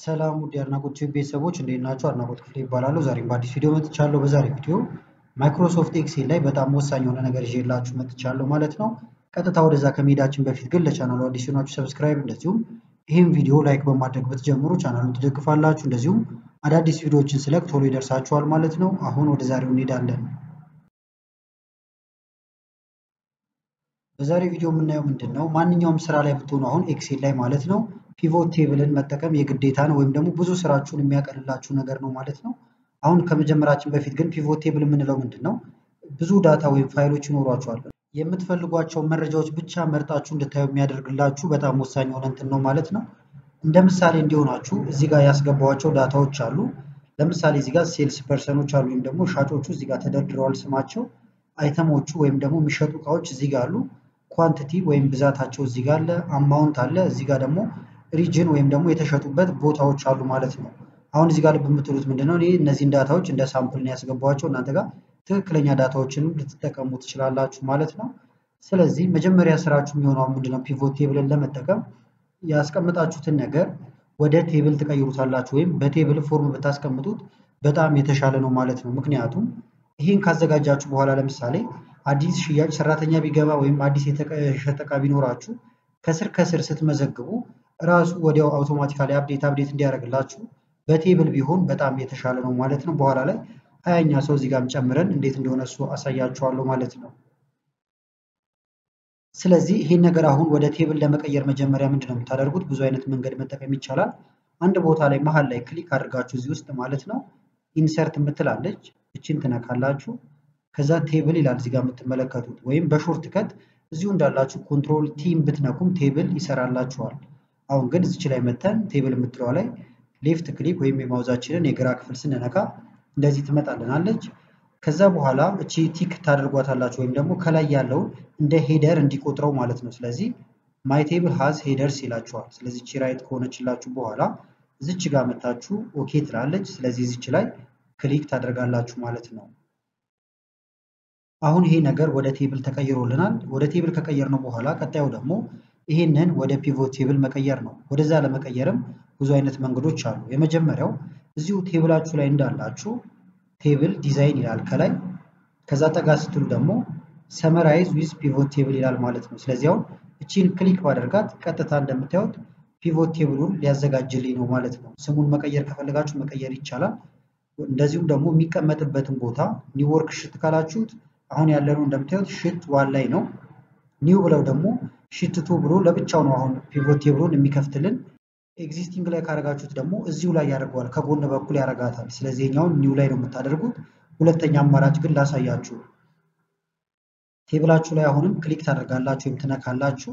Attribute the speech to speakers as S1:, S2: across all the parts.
S1: ሰላም ውድ የአድናቆት ቲዩብ ቤተሰቦች እንዴት ናችሁ? አድናቆት ክፍሌ ይባላለሁ። ዛሬም በአዲስ ቪዲዮ መጥቻለሁ። በዛሬ ቪዲዮ ማይክሮሶፍት ኤክሴል ላይ በጣም ወሳኝ የሆነ ነገር ይዤላችሁ መጥቻለሁ ማለት ነው። ቀጥታ ወደዛ ከመሄዳችን በፊት ግን ለቻናሉ አዲስ የሆናችሁ ሰብስክራይብ፣ እንደዚሁም ይህም ቪዲዮ ላይክ በማድረግ ብትጀምሩ ቻናሉን ትደግፋላችሁ። እንደዚሁም አዳዲስ ቪዲዮዎችን ስለቅ ቶሎ ይደርሳችኋል ማለት ነው። አሁን ወደ ዛሬው እንሄዳለን። በዛሬው ቪዲዮ የምናየው ምንድን ነው? ማንኛውም ስራ ላይ ብትሆኑ አሁን ኤክሴል ላይ ማለት ነው ፒቮት ቴብልን መጠቀም የግዴታ ነው፣ ወይም ደግሞ ብዙ ስራችሁን የሚያቀልላችሁ ነገር ነው ማለት ነው። አሁን ከመጀመራችን በፊት ግን ፒቮት ቴብል የምንለው ምንድን ነው? ብዙ ዳታ ወይም ፋይሎች ይኖሯችኋል። የምትፈልጓቸው መረጃዎች ብቻ መርጣችሁ እንድታዩ የሚያደርግላችሁ በጣም ወሳኝ የሆነ እንትን ነው ማለት ነው። እንደ ምሳሌ እንዲሆናችሁ እዚህ ጋር ያስገባኋቸው ዳታዎች አሉ። ለምሳሌ እዚህ ጋር ሴልስ ፐርሰኖች አሉ፣ ወይም ደግሞ ሻጮቹ እዚህ ጋር ተደርድረዋል ስማቸው። አይተሞቹ ወይም ደግሞ የሚሸጡ እቃዎች እዚህ ጋር አሉ። ኳንቲቲ ወይም ብዛታቸው እዚህ ጋር አለ። አማውንት አለ። እዚህ ጋር ደግሞ ሪጅን ወይም ደግሞ የተሸጡበት ቦታዎች አሉ ማለት ነው። አሁን እዚህ ጋር ልብ የምትሉት ምንድነው? እኔ እነዚህን ዳታዎች እንደ ሳምፕል ነው ያስገባኋቸው። እናንተ ጋር ትክክለኛ ዳታዎችንም ልትጠቀሙ ትችላላችሁ ማለት ነው። ስለዚህ መጀመሪያ ስራችሁ የሚሆነው ምንድነው? ፒቮት ቴብልን ለመጠቀም ያስቀምጣችሁትን ነገር ወደ ቴብል ትቀይሩታላችሁ፣ ወይም በቴብል ፎርም ብታስቀምጡት በጣም የተሻለ ነው ማለት ነው። ምክንያቱም ይህን ካዘጋጃችሁ በኋላ ለምሳሌ አዲስ ሽያጭ ሰራተኛ ቢገባ ወይም አዲስ የተሸጠ እቃ ቢኖራችሁ ከስር ከስር ስትመዘግቡ ራሱ ወዲያው አውቶማቲካሊ አፕዴት አፕዴት እንዲያደርግላችሁ በቴብል ቢሆን በጣም የተሻለ ነው ማለት ነው። በኋላ ላይ ሀያኛ ሰው እዚህ ጋርም ጨምረን እንዴት እንደሆነ እሱ አሳያችኋለሁ ማለት ነው። ስለዚህ ይህን ነገር አሁን ወደ ቴብል ለመቀየር መጀመሪያ ምንድን ነው የምታደርጉት? ብዙ አይነት መንገድ መጠቀም ይቻላል። አንድ ቦታ ላይ መሀል ላይ ክሊክ አድርጋችሁ እዚህ ውስጥ ማለት ነው ኢንሰርት የምትላለች እችን ትነካላችሁ። ከዛ ቴብል ይላል እዚህ ጋር የምትመለከቱት ወይም በሾርት ከት እዚሁ እንዳላችሁ ኮንትሮል ቲም ብትነኩም ቴብል ይሰራላችኋል። አሁን ግን እዚች ላይ መተን ቴብል የምትለዋ ላይ ሌፍት ክሊክ ወይም የማውዛችንን የግራ ክፍል ስንነካ እንደዚህ ትመጣልናለች። ከዛ በኋላ እቺ ቲክ ታደርጓታላችሁ ወይም ደግሞ ከላይ ያለውን እንደ ሄደር እንዲቆጥረው ማለት ነው። ስለዚህ ማይ ቴብል ሃዝ ሄደርስ ይላችኋል። ስለዚህ እቺ ራይት ከሆነችላችሁ በኋላ እዚች ጋር መታችሁ ኦኬ ትላለች። ስለዚህ እዚች ላይ ክሊክ ታደርጋላችሁ ማለት ነው። አሁን ይሄ ነገር ወደ ቴብል ተቀይሮልናል። ወደ ቴብል ከቀየር ነው በኋላ ቀጣዩ ደግሞ ይሄንን ወደ ፒቮት ቴብል መቀየር ነው። ወደዛ ለመቀየርም ብዙ አይነት መንገዶች አሉ። የመጀመሪያው እዚሁ ቴብላችሁ ላይ እንዳላችሁ ቴብል ዲዛይን ይላል ከላይ። ከዛ ጠጋ ስትሉ ደግሞ ሰመራይዝ ዊዝ ፒቮት ቴብል ይላል ማለት ነው። ስለዚህ አሁን እቺን ክሊክ ባደርጋት ቀጥታ እንደምታዩት ፒቮት ቴብሉን ሊያዘጋጅልኝ ነው ማለት ነው። ስሙን መቀየር ከፈለጋችሁ መቀየር ይቻላል። እንደዚሁም ደግሞ የሚቀመጥበትን ቦታ ኒው ወርክ ሽት ካላችሁት አሁን ያለነው እንደምታዩት ሽት ዋን ላይ ነው። ኒው ብለው ደግሞ ሽት ቱ ብሎ ለብቻው ነው አሁን ፒቮት ቴብሉን የሚከፍትልን። ኤግዚስቲንግ ላይ ካረጋችሁት ደግሞ እዚሁ ላይ ያደርገዋል፣ ከጎን በኩል ያረጋታል። ስለዚህ የኛውን ኒው ላይ ነው የምታደርጉት። ሁለተኛ አማራጭ ግን ላሳያችሁ። ቴብላችሁ ላይ አሁንም ክሊክ ታደርጋላችሁ ወይም ትነካላችሁ።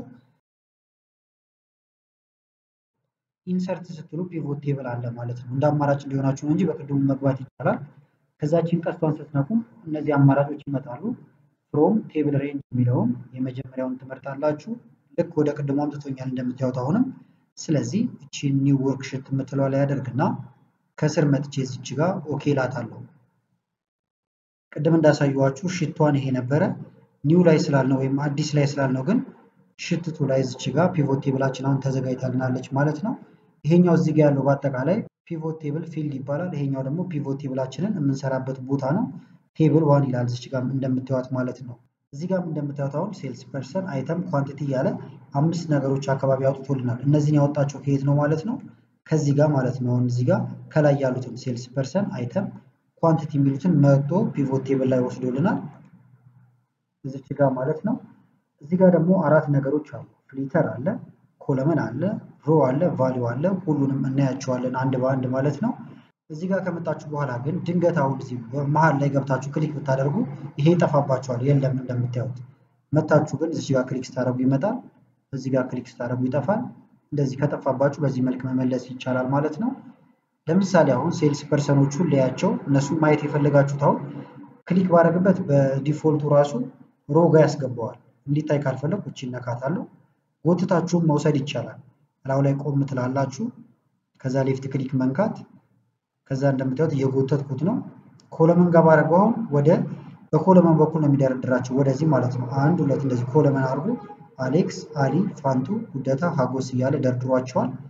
S1: ኢንሰርት ስትሉ ፒቮት ቴብል አለ ማለት ነው። እንደ አማራጭ እንዲሆናችሁ ነው እንጂ በቅድሙ መግባት ይቻላል። ከዛችን ቀስቷን ስትነኩም እነዚህ አማራጮች ይመጣሉ። ፍሮም ቴብል ሬንጅ የሚለውን የመጀመሪያውን ትመርጣላችሁ። ልክ ወደ ቅድሙ አምጥቶኛል እንደምታዩት አሁንም። ስለዚህ እቺ ኒው ወርክሽት የምትለው ላይ ያደርግና ከስር መጥቼ እዚች ጋር ኦኬ ላታለሁ። ቅድም እንዳሳየኋችሁ ሽቷን ይሄ ነበረ። ኒው ላይ ስላልነው ወይም አዲስ ላይ ስላልነው ግን ሽትቱ ላይ እዚች ጋር ፒቮት ቴብላችን አሁን ተዘጋጅታልናለች ማለት ነው። ይሄኛው እዚህ ጋር ያለው በአጠቃላይ ፒቮት ቴብል ፊልድ ይባላል። ይሄኛው ደግሞ ፒቮት ቴብላችንን የምንሰራበት ቦታ ነው። ቴብል ዋን ይላል እዚች ጋር እንደምታዩት ማለት ነው። እዚህ ጋር እንደምታዩት አሁን ሴልስ ፐርሰን፣ አይተም፣ ኳንቲቲ እያለ አምስት ነገሮች አካባቢ አውጥቶልናል። እነዚህን ያወጣቸው ከየት ነው ማለት ነው? ከዚህ ጋር ማለት ነው። አሁን እዚህ ጋር ከላይ ያሉትን ሴልስ ፐርሰን፣ አይተም፣ ኳንቲቲ የሚሉትን መጥቶ ፒቮት ቴብል ላይ ወስዶልናል። እዚች ጋር ማለት ነው። እዚህ ጋር ደግሞ አራት ነገሮች አሉ። ፍሊተር አለ፣ ኮለመን አለ፣ ሮ አለ፣ ቫሊዩ አለ። ሁሉንም እናያቸዋለን አንድ በአንድ ማለት ነው። እዚህ ጋር ከመጣችሁ በኋላ ግን ድንገት አሁን እዚህ መሀል ላይ ገብታችሁ ክሊክ ብታደርጉ ይሄ ይጠፋባችኋል። የለም እንደምታዩት መታችሁ ግን እዚህ ጋር ክሊክ ስታደርጉ ይመጣል። እዚህ ጋር ክሊክ ስታደርጉ ይጠፋል። እንደዚህ ከጠፋባችሁ በዚህ መልክ መመለስ ይቻላል ማለት ነው። ለምሳሌ አሁን ሴልስ ፐርሰኖቹን ለያቸው እነሱን ማየት የፈለጋችሁት አሁን ክሊክ ባደረግበት በዲፎልቱ ራሱ ሮ ጋር ያስገባዋል። እንዲታይ ካልፈለግ እቺ እነካታለሁ። ጎትታችሁም መውሰድ ይቻላል። እላው ላይ ቆም ትላላችሁ። ከዛ ሌፍት ክሊክ መንካት ከዛ እንደምታዩት እየጎተትኩት ነው። ኮለመን ጋር ባደረገው አሁን ወደ በኮለመን በኩል ነው የሚደረድራቸው ወደዚህ ማለት ነው። አንድ ሁለት እንደዚህ ኮለመን አድርጎ አሌክስ፣ አሊ፣ ፋንቱ፣ ጉደታ፣ ሀጎስ እያለ ደርድሯቸዋል።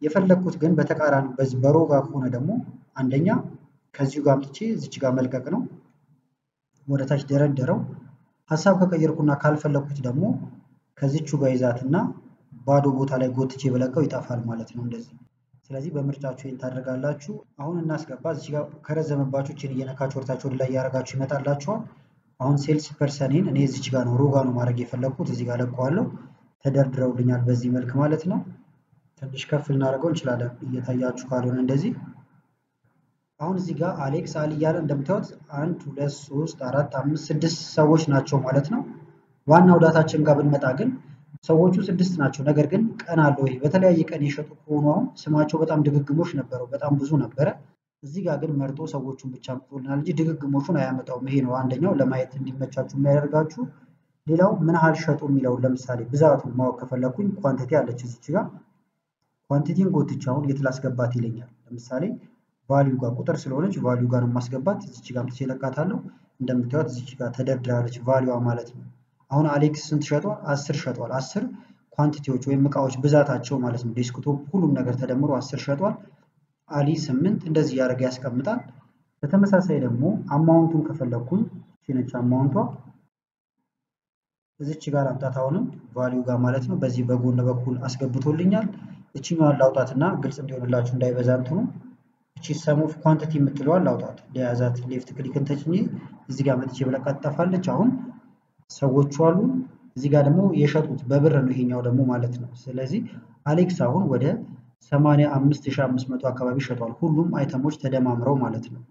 S1: የፈለግኩት ግን በተቃራኒ በዚህ በሮ ጋር ከሆነ ደግሞ አንደኛ ከዚሁ ጋር አምጥቼ እዚች ጋር መልቀቅ ነው። ወደ ታች ደረደረው። ሀሳብ ከቀየርኩና ካልፈለግኩት ደግሞ ከዚቹ ጋር ይዛትና ባዶ ቦታ ላይ ጎትቼ በለቀው ይጠፋል ማለት ነው እንደዚህ። ስለዚህ በምርጫችሁ ይህን ታደርጋላችሁ። አሁን እናስገባ። እዚህ ጋር ከረዘመባችሁ ይህን እየነካችሁ ወደታች ወደ ላይ እያደረጋችሁ ይመጣላችኋል። አሁን ሴልስ ፐርሰኔን እኔ እዚች ጋር ነው ሮጋ ነው ማድረግ የፈለግኩት እዚህ ጋር ለቀዋለሁ። ተደርድረውልኛል በዚህ መልክ ማለት ነው። ትንሽ ከፍ ልናደርገው እንችላለን እየታያችሁ ካልሆነ እንደዚህ። አሁን እዚህ ጋር አሌክስ አሊ እያለ እንደምታዩት አንድ ሁለት ሶስት አራት አምስት ስድስት ሰዎች ናቸው ማለት ነው። ዋናው ዳታችን ጋር ብንመጣ ግን ሰዎቹ ስድስት ናቸው። ነገር ግን ቀን አለው ይሄ በተለያየ ቀን የሸጡ ከሆኑ አሁን ስማቸው በጣም ድግግሞች ነበረው፣ በጣም ብዙ ነበረ። እዚህ ጋር ግን መርጦ ሰዎቹን ብቻ አምጥቶልናል እንጂ ድግግሞቹን አያመጣውም። ይሄ ነው አንደኛው ለማየት እንዲመቻችሁ የሚያደርጋችሁ። ሌላው ምን ያህል ሸጡ የሚለውን ለምሳሌ ብዛቱን ማወቅ ከፈለኩኝ ኳንቲቲ አለች እዚች ጋር ኳንቲቲን ጎትቼ አሁን የት ላስገባት ይለኛል። ለምሳሌ ቫሊዩ ጋር ቁጥር ስለሆነች ቫሊዩ ጋር ነው ማስገባት። እዚች ጋር አምጥቼ እለቃታለሁ። እንደምታዩት እዚች ጋር ተደርድራለች ቫሊዩዋ ማለት ነው። አሁን አሌክስ ስንት ሸጧል? አስር ሸጧል። አስር ኳንቲቲዎች ወይም እቃዎች ብዛታቸው ማለት ነው። ዴስክቶፕ ሁሉም ነገር ተደምሮ አስር ሸጧል። አሊ ስምንት እንደዚህ እያደረገ ያስቀምጣል። በተመሳሳይ ደግሞ አማውንቱን ከፈለግኩኝ ነች አማውንቷ እዚች ጋር አምጣት። አሁንም ቫሊዩ ጋር ማለት ነው። በዚህ በጎን በኩል አስገብቶልኛል። እችኛዋን ላውጣትና ግልጽ እንዲሆንላችሁ እንዳይበዛ እንትኑ እቺ ሰም ኦፍ ኳንቲቲ የምትለዋን ላውጣት። ለያዛት ሌፍት ክሊክን ተጭኜ እዚህ ጋር መጥቼ ብለቃት ትጠፋለች። አሁን ሰዎቹ አሉ። እዚህ ጋር ደግሞ የሸጡት በብር ነው ይሄኛው ደግሞ ማለት ነው። ስለዚህ አሌክስ አሁን ወደ 85500 አካባቢ ሸጧል። ሁሉም አይተሞች ተደማምረው ማለት ነው።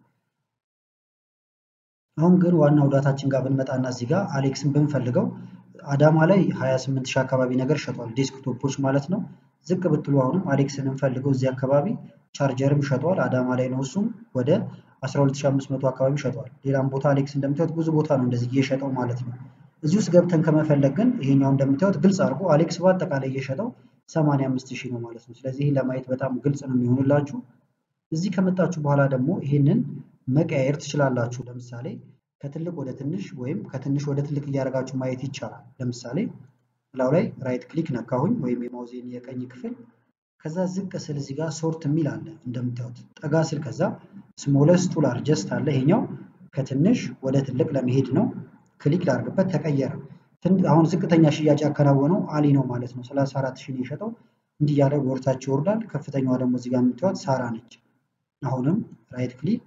S1: አሁን ግን ዋናው ዳታችን ጋር ብንመጣና እዚህ ጋር አሌክስን ብንፈልገው አዳማ ላይ 28000 አካባቢ ነገር ሸጧል፣ ዴስክቶፖች ማለት ነው። ዝቅ ብትሉ አሁንም አሌክስን እንፈልገው እዚህ አካባቢ ቻርጀርም ሸጧል። አዳማ ላይ ነው እሱም ወደ 12500 አካባቢ ሸጧል። ሌላም ቦታ አሌክስ እንደምታዩት ብዙ ቦታ ነው እንደዚህ እየሸጠው ማለት ነው። እዚህ ውስጥ ገብተን ከመፈለግ ግን ይሄኛው እንደምታዩት ግልጽ አድርጎ አሌክስ በአጠቃላይ እየሸጠው 85000 ነው ማለት ነው። ስለዚህ ይህን ለማየት በጣም ግልጽ ነው የሚሆንላችሁ። እዚህ ከመጣችሁ በኋላ ደግሞ ይህንን መቀያየር ትችላላችሁ። ለምሳሌ ከትልቅ ወደ ትንሽ ወይም ከትንሽ ወደ ትልቅ እያደረጋችሁ ማየት ይቻላል። ለምሳሌ ላው ላይ ራይት ክሊክ ነካሁኝ ወይም የማውዜን የቀኝ ክፍል ከዛ ዝቅ ስል እዚህ ጋር ሶርት የሚል አለ እንደምታዩት። ጠጋ ስል ከዛ ስሞለስ ቱ ላርጀስት አለ። ይሄኛው ከትንሽ ወደ ትልቅ ለመሄድ ነው። ክሊክ ላድርግበት ተቀየረ። አሁን ዝቅተኛ ሽያጭ ያከናወነው አሊ ነው ማለት ነው። 34 ሺህ ነው የሸጠው። እንዲህ እያለ ወርታች ይወርዳል። ከፍተኛዋ ደግሞ እዚህ ጋር የምታዩት ሳራ ነች። አሁንም ራይት ክሊክ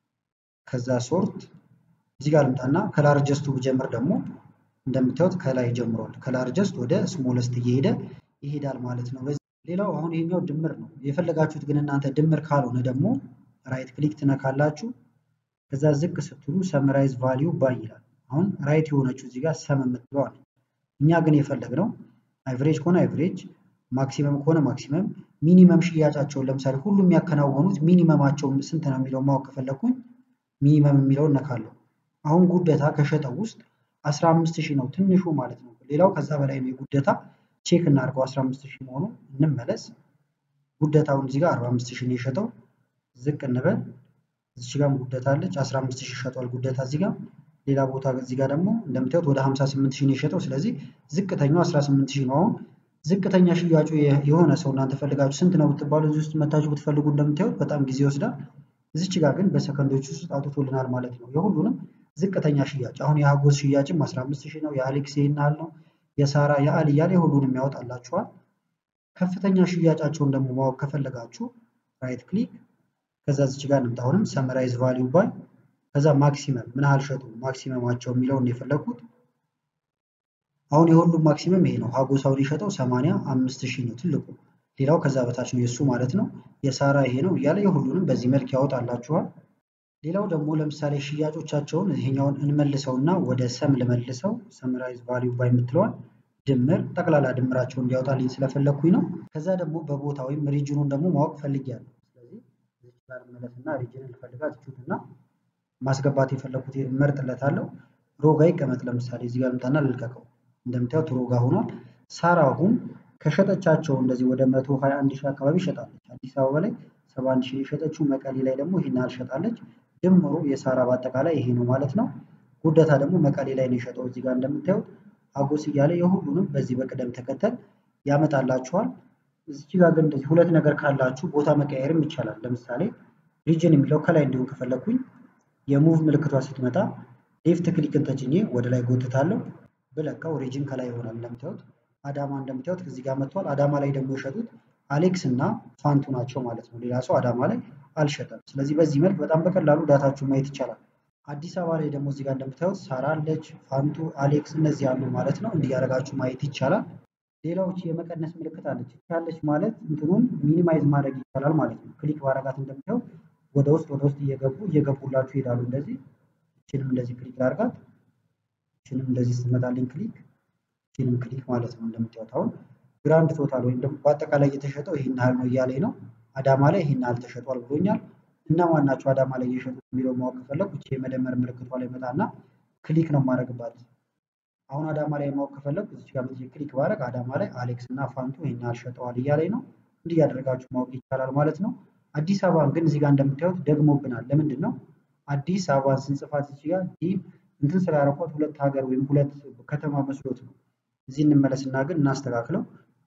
S1: ከዛ ሶርት እዚህ ጋር ልምጣና ከላርጀስቱ ብጀምር ደግሞ እንደምታዩት ከላይ ጀምሯል። ከላርጀስት ወደ ስሞለስት እየሄደ ይሄዳል ማለት ነው። ሌላው አሁን ይሄኛው ድምር ነው። የፈለጋችሁት ግን እናንተ ድምር ካልሆነ ደግሞ ራይት ክሊክ ትነካላችሁ። ከዛ ዝቅ ስትሉ ሰመራይዝ ቫሊዩ ባይ ይላል። አሁን ራይት የሆነችው እዚህ ጋር ሰም የምትለዋ ነች። እኛ ግን የፈለግነው አቨሬጅ ከሆነ አቨሬጅ፣ ማክሲመም ከሆነ ማክሲመም፣ ሚኒመም ሽያጫቸውን ለምሳሌ ሁሉም የሚያከናወኑት ሚኒመማቸው ስንት ነው የሚለው ማወቅ ከፈለግኩኝ ሚኒመም የሚለውን ነካለሁ። አሁን ጉደታ ከሸጠው ውስጥ 15000 ነው ትንሹ ማለት ነው። ሌላው ከዛ በላይ ነው የጉደታ ቼክ እናድርገው 15000 መሆኑ እንመለስ። ጉደታውን እዚህ ጋር 45000 ነው የሸጠው። ዝቅ እንበል። እዚህ ጋርም ጉደታ አለች 15000 ሸጧል ጉደታ እዚህ ጋር። ሌላ ቦታ እዚህ ጋር ደግሞ እንደምታዩት ወደ 58000 ነው የሸጠው። ስለዚህ ዝቅተኛው 18000 ነው። አሁን ዝቅተኛ ሽያጩ የሆነ ሰው እናንተ ፈልጋችሁ ስንት ነው ብትባሉ እዚህ ውስጥ መታችሁ ብትፈልጉ እንደምታዩት በጣም ጊዜ ይወስዳል። እዚች ጋር ግን በሰከንዶች ውስጥ አውጥቶልናል ማለት ነው። የሁሉንም ዝቅተኛ ሽያጭ አሁን የሀጎስ ሽያጭም 15000 ነው። የአሌክስ ይህን ያህል ነው። የሳራ የአሊ እያለ የሁሉንም ያወጣላችኋል። ከፍተኛ ሽያጫቸውን ደግሞ ማወቅ ከፈለጋችሁ ራይት ክሊክ ከዛ እዚች ጋር እንምጣ። አሁንም ሰመራይዝ ቫሊዩ ባይ ከዛ ማክሲመም ምን ያህል ሸጡ ማክሲመማቸው የሚለውን የፈለግኩት አሁን የሁሉም ማክሲመም ይሄ ነው። ሀጎሳውን የሸጠው 85000 ነው ትልቁ። ሌላው ከዛ በታች ነው የእሱ ማለት ነው። የሳራ ይሄ ነው እያለ የሁሉንም በዚህ መልክ ያወጣላችኋል። ሌላው ደግሞ ለምሳሌ ሽያጮቻቸውን ይሄኛውን እንመልሰውና ወደ ሰም ልመልሰው ሰምራይዝ ቫሊዩ ባይ የምትለዋል ድምር ጠቅላላ ድምራቸውን እንዲያወጣልኝ ስለፈለግኩኝ ነው። ከዛ ደግሞ በቦታ ወይም ሪጅኑን ደግሞ ማወቅ ፈልጊያለሁ። ስለዚህ እዚህ ጋር መለስና ሪጅን ልፈልጋት እችትና ማስገባት የፈለግኩት መርጥለታለሁ። ሮጋ ይቀመጥ ለምሳሌ እዚህ ጋር ልምጣና ልልቀቀው። እንደምታዩት ሮጋ ሆኗል። ሳራ አሁን ከሸጠቻቸው እንደዚህ ወደ 121 ሺህ አካባቢ ሸጣለች። አዲስ አበባ ላይ 71 ሺህ የሸጠችው መቀሌ ላይ ደግሞ ይህን ያህል ሸጣለች። ድምሩ የሳራ በአጠቃላይ ይሄ ነው ማለት ነው። ጉደታ ደግሞ መቀሌ ላይ ነው የሸጠው። እዚህ ጋር እንደምታዩት አጎስ እያለ የሁሉንም በዚህ በቅደም ተከተል ያመጣላችኋል። እዚች ጋር ግን እንደዚህ ሁለት ነገር ካላችሁ ቦታ መቀየርም ይቻላል። ለምሳሌ ሪጅን የሚለው ከላይ እንዲሆን ከፈለግኩኝ የሙቭ ምልክቷ ስትመጣ ሌፍት ክሊክን ተጭኜ ወደ ላይ ጎትታለሁ ብለካው ሪጅን ከላይ ይሆናል። እንደምታዩት አዳማ እንደምታዩት እዚህ ጋር መጥቷል። አዳማ ላይ ደግሞ የሸጡት አሌክስ እና ፋንቱ ናቸው ማለት ነው። ሌላ ሰው አዳማ ላይ አልሸጠም። ስለዚህ በዚህ መልክ በጣም በቀላሉ ዳታችሁ ማየት ይቻላል። አዲስ አበባ ላይ ደግሞ እዚህ ጋር እንደምታዩት ሳራ አለች፣ ፋንቱ፣ አሌክስ እነዚህ ያሉ ማለት ነው። እንዲህ ያደረጋችሁ ማየት ይቻላል። ሌላዎች የመቀነስ ምልክት አለች። ያለች ማለት እንትኑን ሚኒማይዝ ማድረግ ይቻላል ማለት ነው። ክሊክ ባረጋት እንደምታዩት ወደ ውስጥ ወደ ውስጥ እየገቡ እየገቡላችሁ ይሄዳሉ። እንደዚህ እችንም እንደዚህ ክሊክ ላርጋት፣ እችንም እንደዚህ ስትመጣልኝ ክሊክ፣ እችንም ክሊክ ማለት ነው። እንደምታዩት አሁን ግራንድ ቶታል ወይም ደግሞ በአጠቃላይ የተሸጠው ይህን ያህል ነው እያለኝ ነው። አዳማ ላይ ይህን ያህል ተሸጧል ብሎኛል። እና ማናቸው አዳማ ላይ እየሸጡት የሚለው ማወቅ ከፈለጉ እቺ የመደመር ምልክቷ ላይ መጣና ክሊክ ነው የማደርግባት። አሁን አዳማ ላይ ማወቅ ከፈለጉ እዚህ ጋር መጥቼ ክሊክ ባደርግ አዳማ ላይ አሌክስ እና ፋንቱ ይህን ያህል ሸጠዋል እያለኝ ነው። እንዲህ ያደረጋችሁ ማወቅ ይቻላል ማለት ነው። አዲስ አበባን ግን እዚህ ጋር እንደምታዩት ደግሞብናል። ለምንድን ነው አዲስ አበባን ስንጽፋት እዚህ ጋር ዲ እንትን ስላደረኳት ሁለት ሀገር ወይም ሁለት ከተማ መስሎት ነው። እዚህ እንመለስና ግን እናስተካክለው።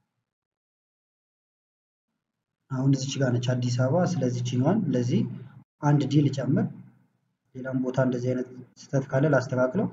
S1: አሁን እዚች ጋር ነች አዲስ አበባ። ስለዚህ ችኛዋን እንደዚህ አንድ ዲ ልጨምር። ሌላም ቦታ እንደዚህ አይነት ስህተት ካለ ላስተካክለው።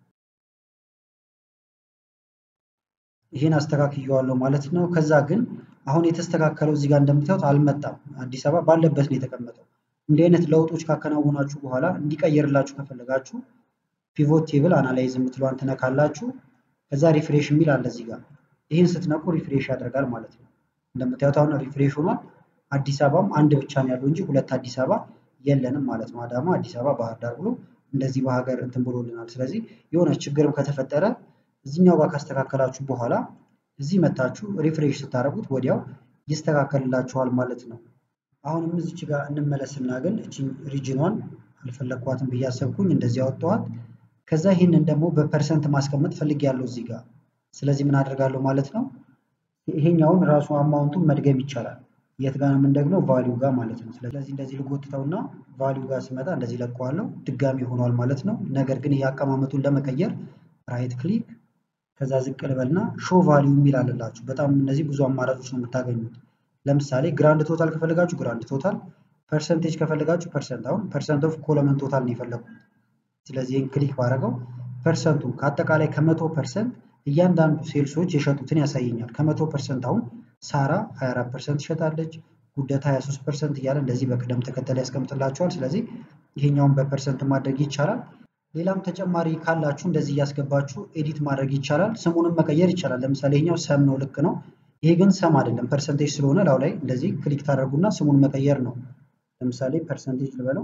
S1: ይሄን አስተካክየዋለሁ ማለት ነው። ከዛ ግን አሁን የተስተካከለው እዚህ ጋር እንደምታዩት አልመጣም። አዲስ አበባ ባለበት ነው የተቀመጠው። እንዲህ አይነት ለውጦች ካከናወናችሁ በኋላ እንዲቀየርላችሁ ከፈለጋችሁ ፒቮት ቴብል አናላይዝ የምትለዋን ትነካላችሁ። ከዛ ሪፍሬሽ የሚል አለ እዚህ ጋር። ይህን ስትነቁ ሪፍሬሽ ያደርጋል ማለት ነው። እንደምታዩት አሁን ሪፍሬሽ ሆኗል። አዲስ አበባም አንድ ብቻ ነው ያለው እንጂ ሁለት አዲስ አበባ የለንም ማለት ነው። አዳማ፣ አዲስ አበባ፣ ባህር ዳር ብሎ እንደዚህ በሀገር እንትን ብሎልናል። ስለዚህ የሆነ ችግርም ከተፈጠረ እዚህኛው ጋር ካስተካከላችሁ በኋላ እዚህ መታችሁ ሪፍሬሽ ስታደርጉት ወዲያው ይስተካከልላችኋል ማለት ነው። አሁንም እዚች ጋር እንመለስና ግን እቺ ሪጅኗን አልፈለግኳትም ብዬ አሰብኩኝ እንደዚህ ያወጣኋት። ከዛ ይህንን ደግሞ በፐርሰንት ማስቀመጥ ፈልጌያለሁ እዚህ ጋር። ስለዚህ ምን አደርጋለሁ ማለት ነው ይሄኛውን ራሱ አማውንቱን መድገም ይቻላል። የት ጋር ነው የምንደግመው? ቫሊዩ ጋር ማለት ነው። ስለዚህ እንደዚህ ልጎትተውና ቫሊዩ ጋር ስመጣ እንደዚህ ለቀዋለሁ። ድጋሚ ሆኗል ማለት ነው። ነገር ግን ይሄ አቀማመጡን ለመቀየር ራይት ክሊክ ከዛ ዝቅ ልበልና ሾ ቫሊዩ የሚል አለላችሁ። በጣም እነዚህ ብዙ አማራጮች ነው የምታገኙት። ለምሳሌ ግራንድ ቶታል ከፈለጋችሁ ግራንድ ቶታል፣ ፐርሰንቴጅ ከፈለጋችሁ ፐርሰንት። አሁን ፐርሰንት ኦፍ ኮለመን ቶታል ነው የፈለጉት። ስለዚህ ይህን ክሊክ ባደረገው ፐርሰንቱን ከአጠቃላይ ከመቶ ፐርሰንት እያንዳንዱ ሴልሶች የሸጡትን ያሳየኛል። ከመቶ ፐርሰንት አሁን ሳራ 24 ፐርሰንት ትሸጣለች፣ ጉደታ 23 ፐርሰንት እያለ እንደዚህ በቅደም ተከተል ያስቀምጥላችኋል። ስለዚህ ይሄኛውን በፐርሰንት ማድረግ ይቻላል። ሌላም ተጨማሪ ካላችሁ እንደዚህ እያስገባችሁ ኤዲት ማድረግ ይቻላል። ስሙንም መቀየር ይቻላል። ለምሳሌ ይሄኛው ሰም ነው፣ ልክ ነው። ይሄ ግን ሰም አይደለም፣ ፐርሰንቴጅ ስለሆነ ላው ላይ እንደዚህ ክሊክ ታደርጉና ስሙን መቀየር ነው። ለምሳሌ ፐርሰንቴጅ ልበለው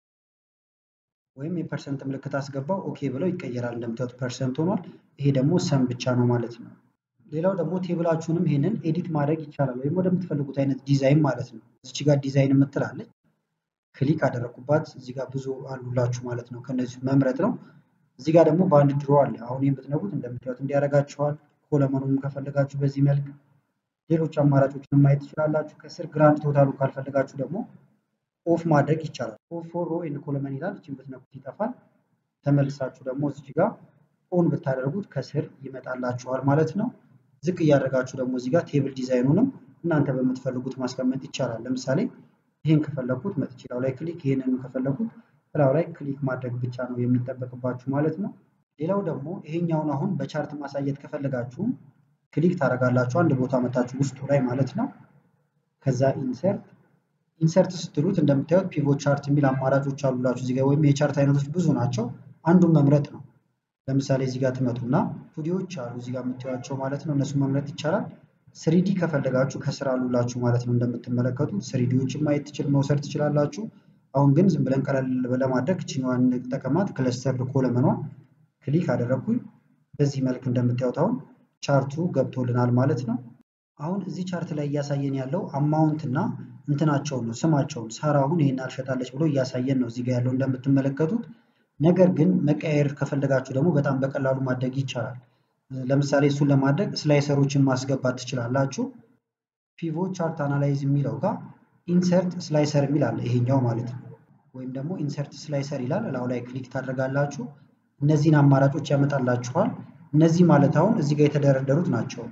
S1: ወይም የፐርሰንት ምልክት አስገባው ኦኬ ብለው ይቀየራል። እንደምታዩት ፐርሰንት ሆኗል። ይሄ ደግሞ ሰም ብቻ ነው ማለት ነው። ሌላው ደግሞ ቴብላችሁንም ይሄንን ኤዲት ማድረግ ይቻላል፣ ወይም ወደምትፈልጉት አይነት ዲዛይን ማለት ነው። እዚች ጋር ዲዛይን የምትላለች ክሊክ አደረኩባት። እዚህ ጋር ብዙ አሉላችሁ ማለት ነው። ከነዚህ መምረጥ ነው። እዚህ ጋር ደግሞ በአንድ ድሮ አለ። አሁን ይህን ብትነኩት እንደምታዩት እንዲያደርጋችኋል። ኮለመኑም ከፈለጋችሁ በዚህ መልክ ሌሎች አማራጮችን ማየት ትችላላችሁ። ከስር ግራንድ ቶታሉ ካልፈለጋችሁ ደግሞ ኦፍ ማድረግ ይቻላል። ኦፍ ፎር ሮ ኤንድ ኮለመን ይላል። እችን ብትነኩት ይጠፋል። ተመልሳችሁ ደግሞ እዚህ ጋር ኦን ብታደርጉት ከስር ይመጣላችኋል ማለት ነው። ዝቅ እያደረጋችሁ ደግሞ እዚህ ጋር ቴብል ዲዛይኑንም እናንተ በምትፈልጉት ማስቀመጥ ይቻላል። ለምሳሌ ይህን ከፈለኩት መጥቼ ላው ላይ ክሊክ፣ ይህንን ከፈለኩት ላው ላይ ክሊክ ማድረግ ብቻ ነው የሚጠበቅባችሁ ማለት ነው። ሌላው ደግሞ ይሄኛውን አሁን በቻርት ማሳየት ከፈለጋችሁ ክሊክ ታደርጋላችሁ አንድ ቦታ መታችሁ ውስጡ ላይ ማለት ነው። ከዛ ኢንሰርት ኢንሰርት ስትሉት እንደምታዩት ፒቮት ቻርት የሚል አማራጮች አሉላችሁ እዚህ ጋር ወይም የቻርት አይነቶች ብዙ ናቸው። አንዱን መምረጥ ነው። ለምሳሌ እዚህ ጋር ትመጡና ስቱዲዮዎች አሉ እዚህ ጋር የምታዩቸው ማለት ነው። እነሱን መምረጥ ይቻላል። ስሪዲ ከፈለጋችሁ ከስር አሉላችሁ ማለት ነው። እንደምትመለከቱት ስሪዲዎችን ማየት ትችል መውሰድ ትችላላችሁ። አሁን ግን ዝም ብለን ቀለል ለማድረግ ችኛዋን እንጠቀማት። ክለስተርድ ኮለመኗን ክሊክ አደረግኩኝ። በዚህ መልክ እንደምታዩት አሁን ቻርቱ ገብቶልናል ማለት ነው። አሁን እዚህ ቻርት ላይ እያሳየን ያለው አማውንት እና እንትናቸውን ነው ስማቸውን። ሳራ አሁን ይሄን አልሸጣለች ብሎ እያሳየን ነው እዚህ ጋር ያለው እንደምትመለከቱት። ነገር ግን መቀያየር ከፈለጋችሁ ደግሞ በጣም በቀላሉ ማድረግ ይቻላል። ለምሳሌ እሱን ለማድረግ ስላይሰሮችን ማስገባት ትችላላችሁ። ፒቮት ቻርት አናላይዝ የሚለው ጋር ኢንሰርት ስላይሰር የሚል አለ ይሄኛው ማለት ነው። ወይም ደግሞ ኢንሰርት ስላይሰር ይላል። እላው ላይ ክሊክ ታደርጋላችሁ። እነዚህን አማራጮች ያመጣላችኋል። እነዚህ ማለት አሁን እዚህ ጋር የተደረደሩት ናቸው።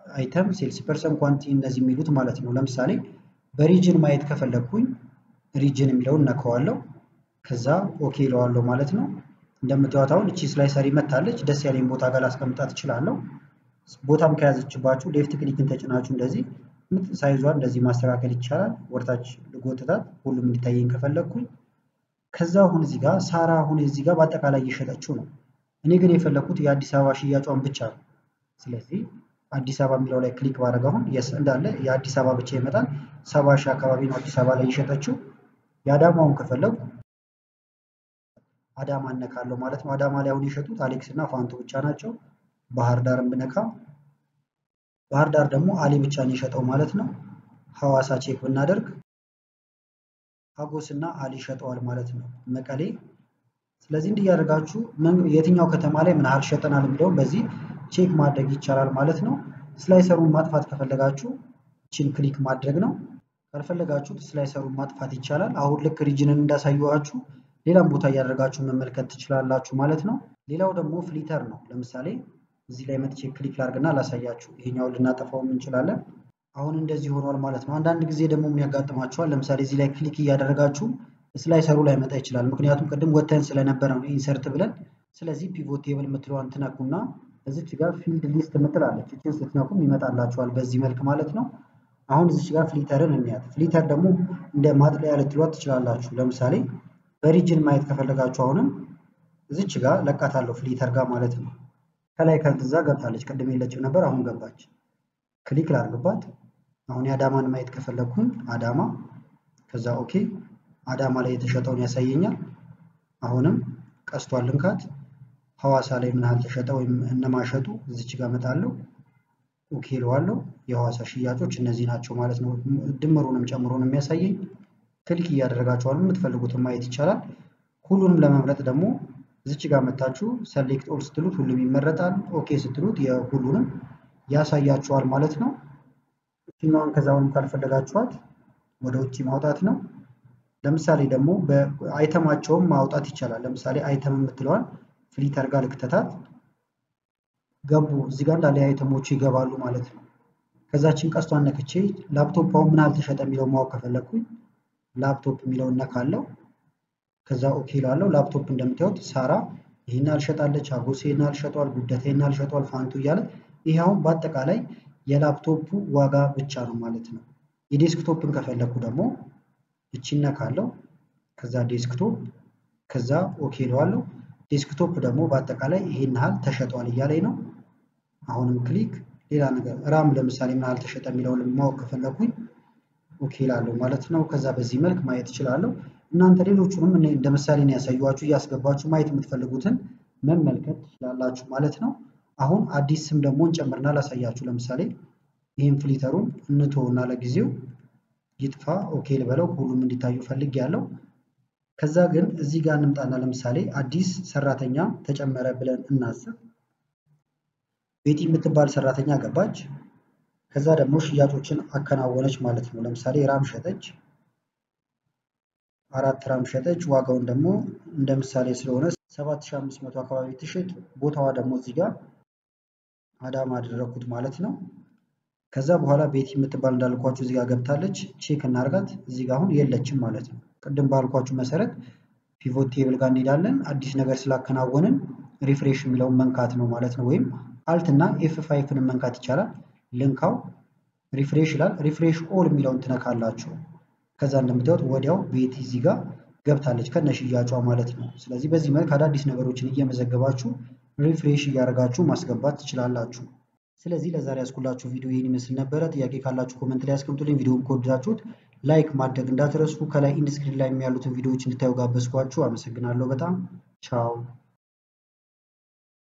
S1: አይተም፣ ሴልስ ፐርሰን፣ ኳንቲ እነዚህ የሚሉት ማለት ነው። ለምሳሌ በሪጅን ማየት ከፈለግኩኝ ሪጅን የሚለውን ነከዋለሁ። ከዛ ኦኬ ይለዋለሁ ማለት ነው። እንደምታዩት አሁን እቺ ስላይሰር መታለች። ደስ ያለኝ ቦታ ጋር ላስቀምጣት እችላለሁ። ቦታም ከያዘችባችሁ ሌፍት ክሊክን ተጭናችሁ እንደዚህ ሳይዟን እንደዚህ ማስተካከል ይቻላል። ወርታች ልጎትታት ሁሉም እንዲታየኝ ከፈለግኩኝ ከዛ አሁን እዚህ ጋር ሳራ አሁን እዚህ ጋር በአጠቃላይ እየሸጠችው ነው። እኔ ግን የፈለግኩት የአዲስ አበባ ሽያጯን ብቻ ነው። ስለዚህ አዲስ አበባ የሚለው ላይ ክሊክ ባደረግ አሁን እንዳለ የአዲስ አበባ ብቻ ይመጣል። ሰባ ሺህ አካባቢ ነው አዲስ አበባ ላይ እየሸጠችው። የአዳማውን ከፈለጉ አዳማ እነካለሁ ማለት ነው። አዳማ ላይ አሁን የሸጡት አሌክስ እና ፋንቱ ብቻ ናቸው። ባህር ዳርን ብነካ ባህር ዳር ደግሞ አሊ ብቻ ነው የሸጠው ማለት ነው። ሐዋሳ ቼክ ብናደርግ ሀጎስ እና አሊ ሸጠዋል ማለት ነው። መቀሌ ስለዚህ እንዲህ እያደረጋችሁ የትኛው ከተማ ላይ ምን ያህል ሸጠናል የሚለውን በዚህ ቼክ ማድረግ ይቻላል ማለት ነው። ስላይሰሩን ማጥፋት ከፈለጋችሁ ችን ክሊክ ማድረግ ነው። ካልፈለጋችሁት ስላይሰሩን ማጥፋት ይቻላል። አሁን ልክ ሪጅንን እንዳሳየኋችሁ ሌላም ቦታ እያደረጋችሁ መመልከት ትችላላችሁ ማለት ነው። ሌላው ደግሞ ፍሊተር ነው። ለምሳሌ እዚህ ላይ መጥቼ ክሊክ ላድርግና ላሳያችሁ። ይሄኛውን ልናጠፋውም እንችላለን። አሁን እንደዚህ ሆኗል ማለት ነው። አንዳንድ ጊዜ ደግሞ ምን ያጋጥማችኋል? ለምሳሌ እዚህ ላይ ክሊክ እያደረጋችሁ ስላይሰሩ ላይ መጣ ይችላል። ምክንያቱም ቅድም ወተን ስለነበረ ነው ኢንሰርት ብለን። ስለዚህ ፒቮት ቴብል የምትለዋን ትነኩና እዚች ጋር ፊልድ ሊስት የምትላለች እችን ስትነኩም ይመጣላችኋል በዚህ መልክ ማለት ነው። አሁን እዚች ጋር ፍሊተርን እንያት። ፍሊተር ደግሞ እንደ ማጥለያ ልትሏት ትችላላችሁ። ለምሳሌ በሪጅን ማየት ከፈለጋችሁ አሁንም እዚች ጋር ለቃታለሁ ፍሊተር ጋር ማለት ነው። ከላይ ከዛ ገብታለች። ቅድም የለችም ነበር፣ አሁን ገባች። ክሊክ ላድርግባት። አሁን የአዳማን ማየት ከፈለግኩኝ አዳማ፣ ከዛ ኦኬ፣ አዳማ ላይ የተሸጠውን ያሳየኛል። አሁንም ቀስቷን ልንካት። ሐዋሳ ላይ ምን ያህል ተሸጠ ወይም እነማሸጡ እዚች ጋር እመጣለሁ። ኦኬ እለዋለሁ። የሐዋሳ ሽያጮች እነዚህ ናቸው ማለት ነው። ድምሩንም ጨምሮን የሚያሳየኝ ክሊክ እያደረጋችኋል የምትፈልጉትን ማየት ይቻላል። ሁሉንም ለመምረጥ ደግሞ እዚች ጋር መታችሁ ሰሌክት ኦል ስትሉት ሁሉም ይመረጣል። ኦኬ ስትሉት የሁሉንም ያሳያችኋል ማለት ነው። እችኛዋን ከዛውንም ካልፈለጋችኋት ወደ ውጭ ማውጣት ነው። ለምሳሌ ደግሞ በአይተማቸውም ማውጣት ይቻላል። ለምሳሌ አይተም የምትለዋን ፍሊተር ጋር ልክተታት ገቡ። እዚህ ጋር እንዳለ አይተሞቹ ይገባሉ ማለት ነው። ከዛችን ቀስቷን ነክቼ ላፕቶፕ አሁን ምን አልተሸጠ የሚለው ማወቅ ከፈለግኩኝ ላፕቶፕ የሚለውን ነካለው። ከዛ ኦኬ ላለው ላፕቶፕ እንደምታዩት ሳራ ይህን አልሸጣለች፣ አጎሴ ይህን አልሸጧል፣ ጉደታ ይህን አልሸጧል፣ ፋንቱ እያለ ይህ አሁን በአጠቃላይ የላፕቶፑ ዋጋ ብቻ ነው ማለት ነው። የዴስክቶፕን ከፈለግኩ ደግሞ እቺን ነካለው። ከዛ ዴስክቶፕ ከዛ ኦኬ ለዋለው። ዴስክቶፕ ደግሞ በአጠቃላይ ይሄን ያህል ተሸጧል እያለኝ ነው። አሁንም ክሊክ ሌላ ነገር ራም ለምሳሌ ምን ያህል ተሸጠ የሚለውን ማወቅ ከፈለግኩኝ ኦኬ ላለው ማለት ነው። ከዛ በዚህ መልክ ማየት እችላለሁ። እናንተ ሌሎቹንም እኔ እንደ ምሳሌ ነው ያሳዩዋችሁ እያስገባችሁ ማየት የምትፈልጉትን መመልከት ትችላላችሁ ማለት ነው። አሁን አዲስ ስም ደግሞ እንጨምርና ላሳያችሁ። ለምሳሌ ይህን ፍሊተሩን እንተውና ለጊዜው ይጥፋ። ኦኬ ልበለው። ሁሉም እንዲታዩ ፈልግ ያለው ከዛ ግን እዚህ ጋር እንምጣና ለምሳሌ አዲስ ሰራተኛ ተጨመረ ብለን እናስብ። ቤቲ የምትባል ሰራተኛ ገባች። ከዛ ደግሞ ሽያጮችን አከናወነች ማለት ነው። ለምሳሌ ራም ሸጠች፣ አራት ራም ሸጠች። ዋጋውን ደግሞ እንደ ምሳሌ ስለሆነ 7500 አካባቢ ትሽጥ። ቦታዋ ደግሞ እዚህ ጋር አዳማ አደረኩት ማለት ነው። ከዛ በኋላ ቤቲ የምትባል እንዳልኳችሁ እዚህ ጋር ገብታለች። ቼክ እናርጋት። እዚህ ጋር አሁን የለችም ማለት ነው። ቅድም ባልኳችሁ መሰረት ፒቮት ቴብል ጋር እንሄዳለን። አዲስ ነገር ስላከናወንን ሪፍሬሽ የሚለውን መንካት ነው ማለት ነው። ወይም አልት እና ኤፍ ፋይፍን መንካት ይቻላል። ልንካው ሪፍሬሽ ይላል። ሪፍሬሽ ኦል የሚለውን ትነካላችሁ። ከዛ እንደምታዩት ወዲያው ቤቲ እዚህ ጋር ገብታለች ከነ ሽያጯ ማለት ነው። ስለዚህ በዚህ መልክ አዳዲስ ነገሮችን እየመዘገባችሁ ሪፍሬሽ እያደረጋችሁ ማስገባት ትችላላችሁ። ስለዚህ ለዛሬ ያስኩላችሁ ቪዲዮ ይህን ይመስል ነበረ። ጥያቄ ካላችሁ ኮመንት ላይ ያስቀምጡልኝ። ቪዲዮውን ከወደዳችሁት ላይክ ማድረግ እንዳትረሱ። ከላይ ኢንስክሪን ላይ ያሉትን ቪዲዮዎች እንድታዩ ጋበዝኳችሁ። አመሰግናለሁ በጣም ቻው።